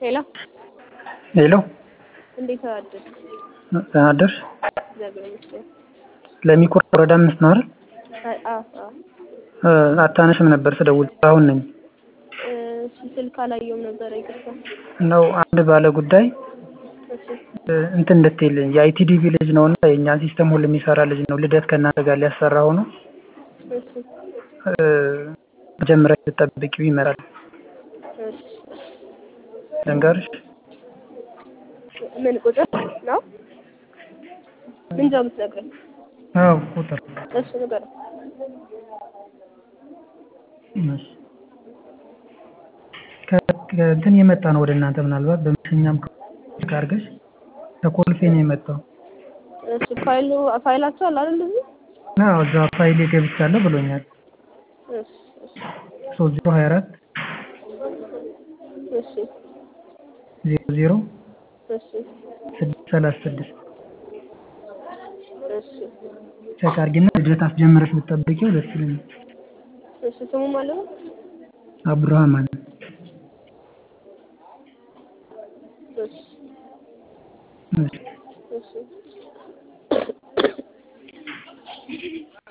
ሄሎ ሄሎ እንዴት አደርክ? ደህና አደርሽ? እግዚአብሔር ይመስገን። ለሚኩራ ወረዳ አምስት ነው አይደል? አይ አዎ አዎ። አታነሽም ነበር ስደውል አሁን ነኝ እሺ ስልክ አላየሁም ነበረ ይቅርታ። ነው አንድ ባለ ጉዳይ እሺ እንትን እንድትይልኝ የአይቲዲቪ ልጅ ነው እና የእኛን ሲስተም ሁሉ የሚሰራ ልጅ ነው ልደት ከእናንተ ጋር ሊያሰራ ሆኖ እሺ መጀመሪያ ስትጠብቂው ይመራል እሺ ልንገርሽ ምን ቁጥር ነው? ምን ነው የምትነግረኝ? አዎ ቁጥር እሺ ንገረኝ። እሺ ከእንትን የመጣ ነው ወደ እናንተ ምናልባት በመሸኛም አድርገሽ ከኮልፌ ነው የመጣው እሺ ፋይሉ ፋይላችሁ አለ አይደል እዚህ? አዎ እዛ ፋይሌ ገብቻለሁ ብሎኛል እሺ እሺ ሶስት ዜሮ ሀያ አራት እሺ ዜሮ ዜሮ እሺ ስድስት ሰላሳ ስድስት እሺ ቼክ አድርጊና ልደት አስጀምረሽ ብትጠብቂው ደስ ይለኛል እሺ ስሙ ማለት ነው? አብዱራህማን እሺ እሺ እሺ